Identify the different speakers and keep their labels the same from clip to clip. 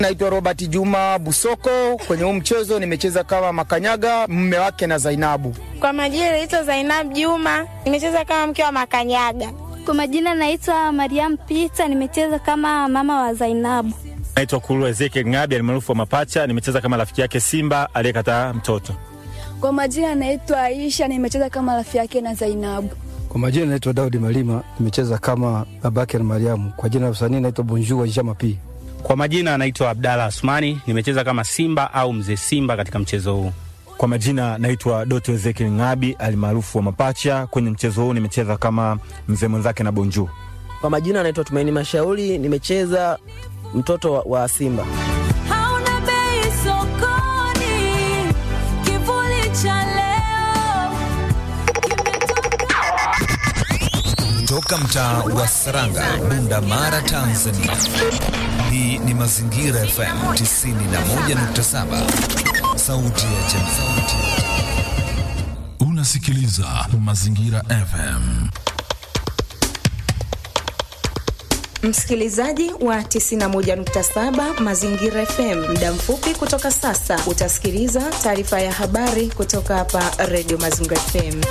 Speaker 1: Naitwa Robert Juma Busoko. Kwenye huu mchezo nimecheza kama Makanyaga, mme wake na Zainabu.
Speaker 2: Kwa majina naitwa Zainab Juma, nimecheza kama mke wa Makanyaga.
Speaker 3: Kwa majina naitwa Mariam Pita, nimecheza kama mama wa Zainabu.
Speaker 4: Naitwa Kulu Ezekiel Ngabi almaarufu wa Mapacha, nimecheza kama rafiki yake Simba aliyekataa mtoto.
Speaker 5: Kwa majina naitwa Aisha, nimecheza kama rafiki yake na Zainabu.
Speaker 6: Kwa majina naitwa Daudi Malima, nimecheza kama babake na Mariamu. Kwa jina la usanii naitwa Bonjour Jama P.
Speaker 7: Kwa majina anaitwa Abdalla Asmani, nimecheza kama Simba au mzee Simba katika mchezo huu.
Speaker 4: Kwa majina naitwa Doto Ezekiel Ngabi almaarufu wa Mapacha. Kwenye mchezo huu nimecheza kama mzee mwenzake na Bonjour.
Speaker 8: Kwa majina naitwa Tumaini Mashauri, nimecheza mtoto wa, wa Simba.
Speaker 9: Hauna bei sokoni, kivuli cha leo
Speaker 10: Toka mtaa wa Saranga, Bunda Mara, Tanzania. Hii ni Mazingira FM 91.7, sauti ya jamii.
Speaker 11: Unasikiliza Mazingira FM.
Speaker 12: Msikilizaji wa 91.7 Mazingira FM, muda mfupi kutoka sasa utasikiliza taarifa ya habari kutoka hapa Radio Mazingira FM.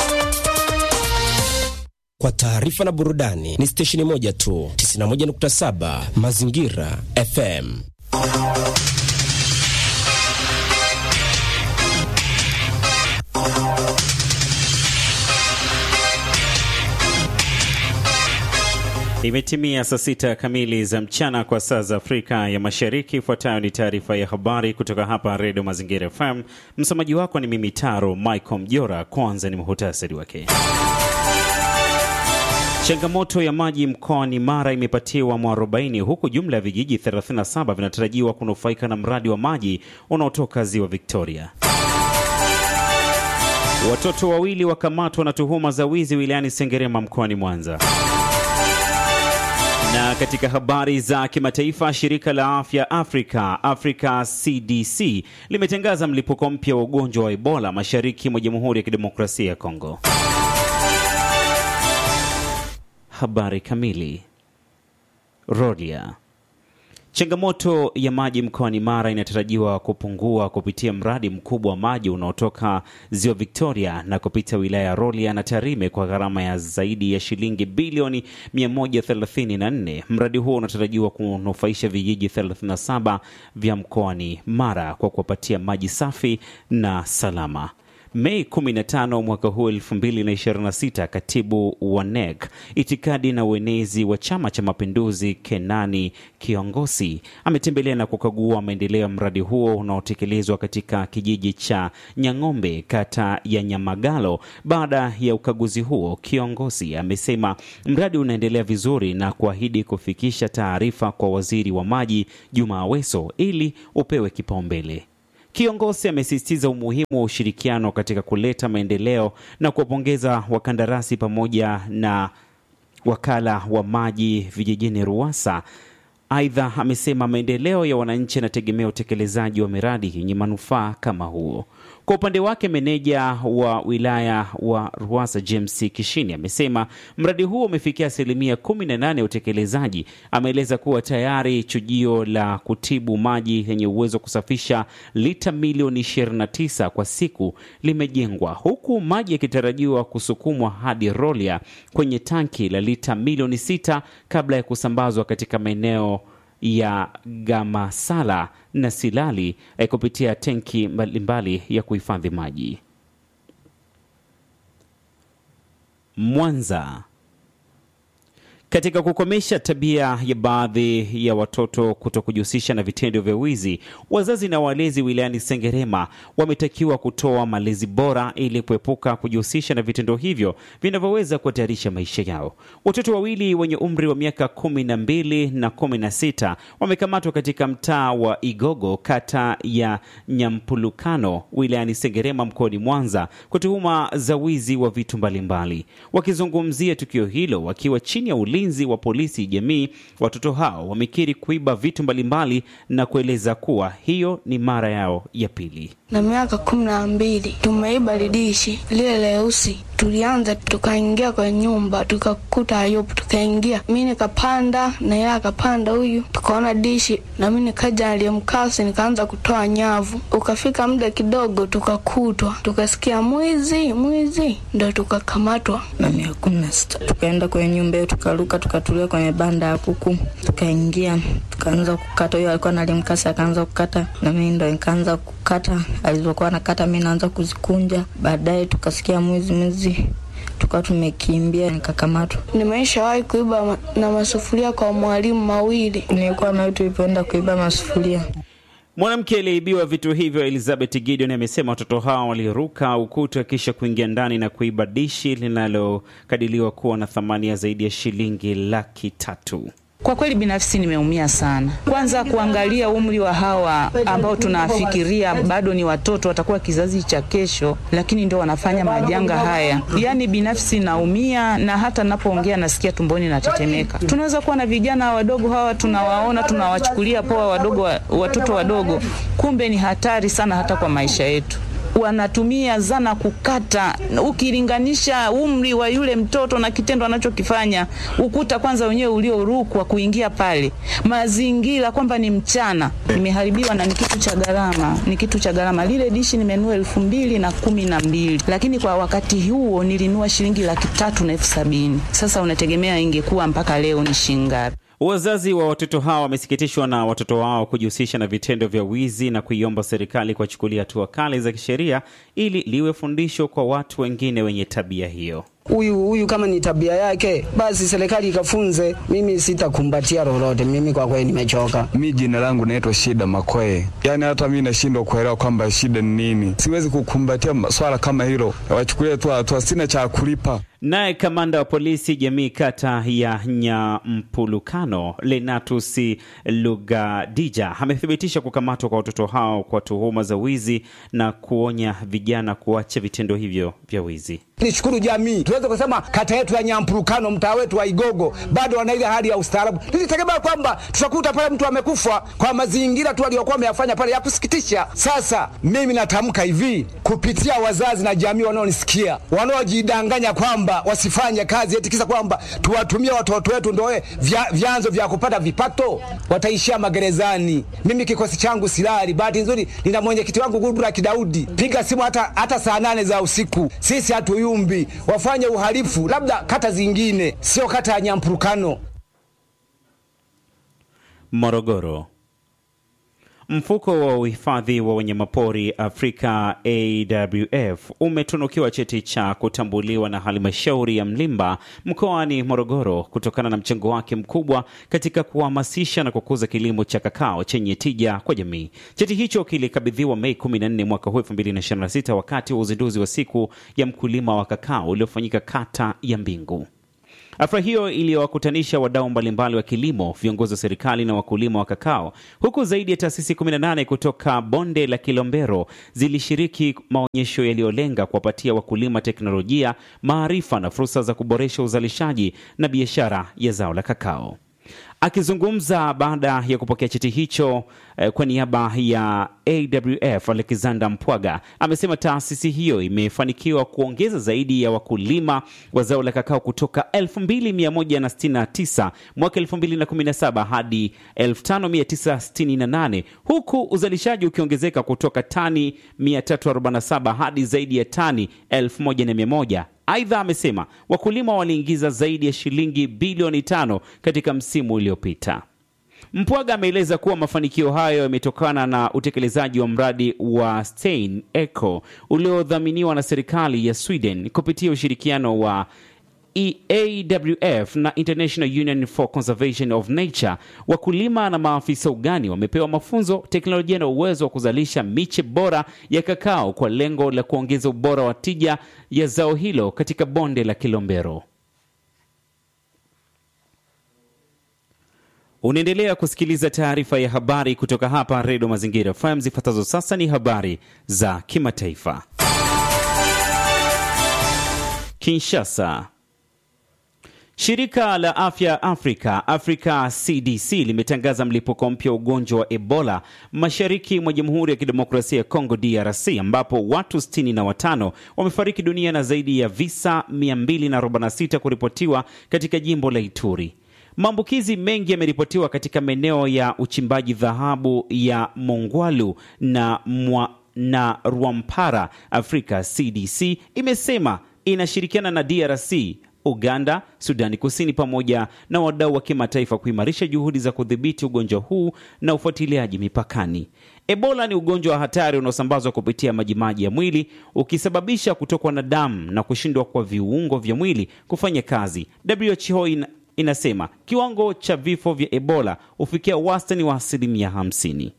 Speaker 13: Kwa taarifa na burudani ni stesheni moja tu, 91.7 Mazingira FM.
Speaker 14: Imetimia saa sita kamili za mchana kwa saa za Afrika ya Mashariki. Ifuatayo ni taarifa ya habari kutoka hapa Redio Mazingira FM. Msomaji wako ni mimi Taro Michael Mjora. Kwanza ni muhutasari wake. Changamoto ya maji mkoani Mara imepatiwa mwarobaini huku jumla ya vijiji 37 vinatarajiwa kunufaika na mradi wa maji unaotoka ziwa Victoria. Watoto wawili wakamatwa na tuhuma za wizi wilayani Sengerema mkoani Mwanza. Na katika habari za kimataifa, shirika la afya Afrika Africa CDC limetangaza mlipuko mpya wa ugonjwa wa Ebola mashariki mwa Jamhuri ya Kidemokrasia ya Kongo. Habari kamili. Rorya. Changamoto ya maji mkoani Mara inatarajiwa kupungua kupitia mradi mkubwa wa maji unaotoka ziwa Victoria na kupita wilaya ya Rorya na Tarime kwa gharama ya zaidi ya shilingi bilioni 134. Mradi huo unatarajiwa kunufaisha vijiji 37 vya mkoani Mara kwa kuwapatia maji safi na salama. Mei 15 mwaka huu 2026, katibu wa NEC itikadi na uenezi wa Chama cha Mapinduzi Kenani Kiongosi ametembelea na kukagua maendeleo ya mradi huo unaotekelezwa katika kijiji cha Nyang'ombe, kata ya Nyamagalo. Baada ya ukaguzi huo, Kiongosi amesema mradi unaendelea vizuri na kuahidi kufikisha taarifa kwa waziri wa maji Juma Aweso ili upewe kipaumbele. Kiongozi amesisitiza umuhimu wa ushirikiano katika kuleta maendeleo na kuwapongeza wakandarasi pamoja na wakala wa maji vijijini RUWASA. Aidha, amesema maendeleo ya wananchi yanategemea utekelezaji wa miradi yenye manufaa kama huo. Kwa upande wake meneja wa wilaya wa Ruwasa James Kishini amesema mradi huo umefikia asilimia 18 ya utekelezaji. Ameeleza kuwa tayari chujio la kutibu maji yenye uwezo wa kusafisha lita milioni 29 kwa siku limejengwa, huku maji yakitarajiwa kusukumwa hadi Rorya kwenye tanki la lita milioni 6 kabla ya kusambazwa katika maeneo ya Gamasala na Silali eh, kupitia tenki mbalimbali ya kuhifadhi maji. Mwanza. Katika kukomesha tabia ya baadhi ya watoto kuto kujihusisha na vitendo vya wizi, wazazi na walezi wilayani Sengerema wametakiwa kutoa malezi bora ili kuepuka kujihusisha na vitendo hivyo vinavyoweza kuhatarisha maisha yao. Watoto wawili wenye umri wa miaka kumi na mbili na kumi na sita wamekamatwa katika mtaa wa Igogo, kata ya Nyampulukano, wilayani Sengerema mkoani Mwanza kwa tuhuma za wizi wa vitu mbalimbali. Wakizungumzia tukio hilo wakiwa chini ya ulinzi ulinzi wa polisi jamii, watoto hao wamekiri kuiba vitu mbalimbali na kueleza kuwa hiyo ni mara yao ya pili.
Speaker 15: na miaka kumi na mbili tumeiba lidishi lile leusi. Tulianza tukaingia kwa nyumba tukakuta Ayubu, tukaingia mi nikapanda na yeye akapanda huyu, tukaona dishi na mi nikaja aliyemkasi nikaanza kutoa nyavu. Ukafika muda kidogo tukakutwa, tukasikia mwizi mwizi, ndo tukakamatwa.
Speaker 16: na miaka kumi na sita tukaenda kwenye nyumba yetu tukaruka tukatulia kwenye banda ya kuku tukaingia tukaanza kukata huyo alikuwa nalimkasi akaanza kukata na mimi ndo nikaanza kukata alizokuwa nakata mi naanza kuzikunja baadaye tukasikia mwizi mwizi tukawa tumekimbia nikakamatwa
Speaker 15: Nimeshawahi kuiba ma- na masufuria kwa mwalimu mawili.
Speaker 16: nilikuwa nayo tulipoenda kuiba masufuria
Speaker 14: Mwanamke aliyeibiwa vitu hivyo Elizabeth Gideon amesema watoto hao waliruka ukuta kisha kuingia ndani na kuiba dishi linalokadiliwa kuwa na thamani ya zaidi ya shilingi laki tatu.
Speaker 17: Kwa kweli binafsi nimeumia sana. Kwanza kuangalia umri wa hawa ambao tunafikiria bado ni watoto, watakuwa kizazi cha kesho, lakini ndio wanafanya majanga haya. Yaani binafsi naumia, na hata napoongea nasikia tumboni natetemeka. Tunaweza kuwa na vijana wadogo hawa tunawaona, tunawachukulia poa wadogo, wa- watoto wadogo, kumbe ni hatari sana hata kwa maisha yetu wanatumia zana kukata. Ukilinganisha umri wa yule mtoto na kitendo anachokifanya, ukuta kwanza wenyewe uliorukwa kuingia pale, mazingira kwamba ni mchana, imeharibiwa na ni kitu cha gharama, ni kitu cha gharama. Lile dishi nimenunua elfu mbili na kumi na mbili lakini kwa wakati huo nilinunua shilingi laki tatu na elfu sabini Sasa unategemea ingekuwa mpaka leo ni shilingi ngapi?
Speaker 14: Wazazi wa watoto hao wamesikitishwa na watoto wao kujihusisha na vitendo vya wizi na kuiomba serikali kuwachukulia hatua kali za kisheria ili liwe fundisho kwa watu wengine wenye tabia hiyo.
Speaker 18: huyu huyu kama ni tabia yake, basi serikali ikafunze. Mimi sitakumbatia lolote, mimi kwa kweli nimechoka.
Speaker 19: Mi jina langu naitwa Shida Makwee. Yaani hata mi nashindwa kuelewa kwamba shida ni nini. Siwezi kukumbatia swala kama hilo, wachukulie tu hatua, sina cha kulipa.
Speaker 14: Naye kamanda wa polisi jamii kata ya Nyampulukano Lenatus Lugadija amethibitisha kukamatwa kwa watoto hao kwa tuhuma za wizi na kuonya vijana kuacha vitendo hivyo vya wizi.
Speaker 20: Nishukuru jamii, tuweze kusema kata yetu ya Nyampurukano, mtaa wetu wa Igogo bado wana ile hali ya ustaarabu. Nilitegemea kwamba tutakuta pale mtu amekufa kwa mazingira tu aliyokuwa ameyafanya pale ya kusikitisha. Sasa mimi natamka hivi kupitia wazazi na jamii wanaonisikia, wanaojidanganya kwamba wasifanye kazi eti kisa kwamba tuwatumie watoto wetu ndoe vya, vyanzo vya kupata vipato, wataishia magerezani. Mimi kikosi changu silali, bahati nzuri nina mwenyekiti wangu Gudura Kidaudi, piga simu hata, hata saa nane za usiku, sisi hatuyumbi. Wafanye uhalifu labda kata zingine, sio kata ya Nyampurukano.
Speaker 14: Morogoro. Mfuko wa uhifadhi wa wanyamapori Afrika AWF umetunukiwa cheti cha kutambuliwa na halmashauri ya Mlimba mkoani Morogoro kutokana na mchango wake mkubwa katika kuhamasisha na kukuza kilimo cha kakao chenye tija kwa jamii. Cheti hicho kilikabidhiwa Mei 14 mwaka huu 2026 wakati wa uzinduzi wa siku ya mkulima wa kakao uliofanyika kata ya Mbingu. Afra hiyo iliyowakutanisha wadau mbalimbali wa kilimo, viongozi wa serikali na wakulima wa kakao, huku zaidi ya taasisi 18 kutoka bonde la Kilombero zilishiriki maonyesho yaliyolenga kuwapatia wakulima teknolojia, maarifa na fursa za kuboresha uzalishaji na biashara ya zao la kakao. Akizungumza baada ya kupokea cheti hicho eh, kwa niaba ya AWF, Alexander Mpwaga amesema taasisi hiyo imefanikiwa kuongeza zaidi ya wakulima wa zao la kakao kutoka 2169 mwaka 2017 hadi 5968 huku uzalishaji ukiongezeka kutoka tani 347 hadi zaidi ya tani 1100. Aidha, amesema wakulima waliingiza zaidi ya shilingi bilioni tano katika msimu uliopita. Mpwaga ameeleza kuwa mafanikio hayo yametokana na utekelezaji wa mradi wa Stein Eco uliodhaminiwa na serikali ya Sweden kupitia ushirikiano wa EAWF na International Union for Conservation of Nature. Wakulima na maafisa ugani wamepewa mafunzo, teknolojia na uwezo wa kuzalisha miche bora ya kakao kwa lengo la kuongeza ubora wa tija ya zao hilo katika bonde la Kilombero. Unaendelea kusikiliza taarifa ya habari kutoka hapa Redio Mazingira FM. Zifuatazo sasa ni habari za kimataifa. Kinshasa. Shirika la afya Afrika, Africa CDC, limetangaza mlipuko mpya wa ugonjwa wa Ebola mashariki mwa Jamhuri ya Kidemokrasia ya Kongo, DRC, ambapo watu 65 wamefariki dunia na zaidi ya visa 246 kuripotiwa katika jimbo la Ituri. Maambukizi mengi yameripotiwa katika maeneo ya uchimbaji dhahabu ya Mongwalu na, mwa, na Rwampara. Afrika CDC imesema inashirikiana na DRC Uganda, Sudani Kusini pamoja na wadau wa kimataifa kuimarisha juhudi za kudhibiti ugonjwa huu na ufuatiliaji mipakani. Ebola ni ugonjwa wa hatari unaosambazwa kupitia majimaji ya mwili ukisababisha kutokwa na damu na kushindwa kwa viungo vya mwili kufanya kazi. WHO ina, inasema kiwango cha vifo vya Ebola hufikia wastani wa asilimia 50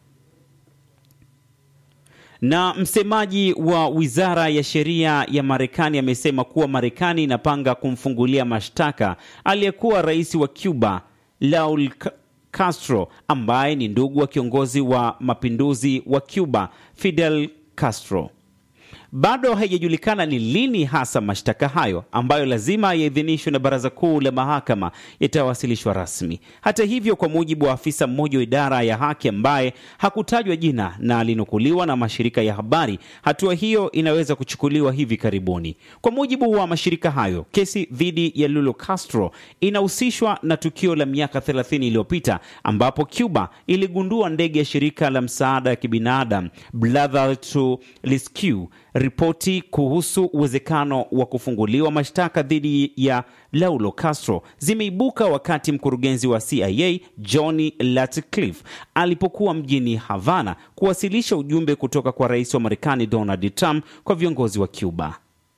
Speaker 14: na msemaji wa wizara ya sheria ya Marekani amesema kuwa Marekani inapanga kumfungulia mashtaka aliyekuwa rais wa Cuba Raul Castro ambaye ni ndugu wa kiongozi wa mapinduzi wa Cuba Fidel Castro. Bado haijajulikana ni lini hasa mashtaka hayo ambayo lazima yaidhinishwe na Baraza Kuu la Mahakama yatawasilishwa rasmi. Hata hivyo, kwa mujibu wa afisa mmoja wa idara ya haki ambaye hakutajwa jina na alinukuliwa na mashirika ya habari, hatua hiyo inaweza kuchukuliwa hivi karibuni. Kwa mujibu wa mashirika hayo, kesi dhidi ya Lulu Castro inahusishwa na tukio la miaka 30 iliyopita ambapo Cuba iligundua ndege ya shirika la msaada ya kibinadamu Brother to Rescue Ripoti kuhusu uwezekano wa kufunguliwa mashtaka dhidi ya Laulo Castro zimeibuka wakati mkurugenzi wa CIA Johnny Ratcliffe alipokuwa mjini Havana kuwasilisha ujumbe kutoka kwa rais wa Marekani Donald Trump kwa viongozi wa Cuba.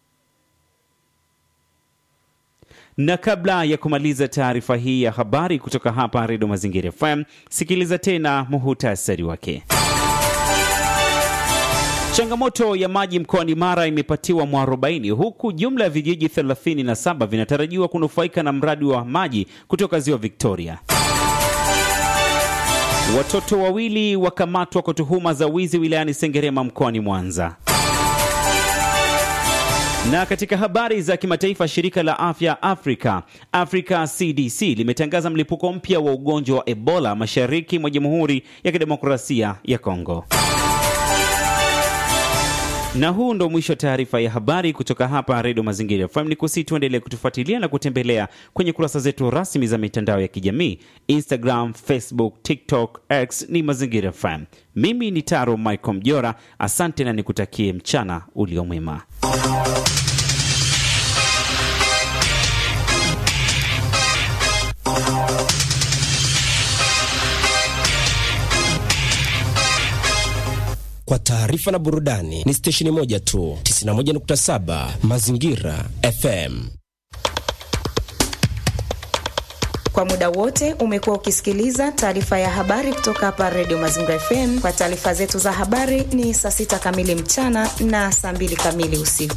Speaker 14: Na kabla ya kumaliza taarifa hii ya habari kutoka hapa Redio Mazingira FM, sikiliza tena muhutasari wake. Changamoto ya maji mkoani Mara imepatiwa mwarobaini huku jumla ya vijiji 37 vinatarajiwa kunufaika na mradi wa maji kutoka ziwa Victoria. Watoto wawili wakamatwa kwa tuhuma za wizi wilayani Sengerema mkoani Mwanza. Na katika habari za kimataifa, shirika la afya Afrika Africa CDC limetangaza mlipuko mpya wa ugonjwa wa Ebola mashariki mwa Jamhuri ya Kidemokrasia ya Kongo. Na huu ndo mwisho wa taarifa ya habari kutoka hapa Redio Mazingira FM. Ni kusi tuendelee kutufuatilia na kutembelea kwenye kurasa zetu rasmi za mitandao ya kijamii Instagram, Facebook, TikTok, X ni Mazingira FM. Mimi ni Taro Michael Mjora, asante na nikutakie mchana uliomwema.
Speaker 13: Kwa taarifa na burudani ni stesheni moja tu, 91.7 Mazingira FM.
Speaker 12: Kwa muda wote umekuwa ukisikiliza taarifa ya habari kutoka hapa Redio Mazingira FM. Kwa taarifa zetu za habari ni saa sita kamili mchana na saa mbili kamili usiku.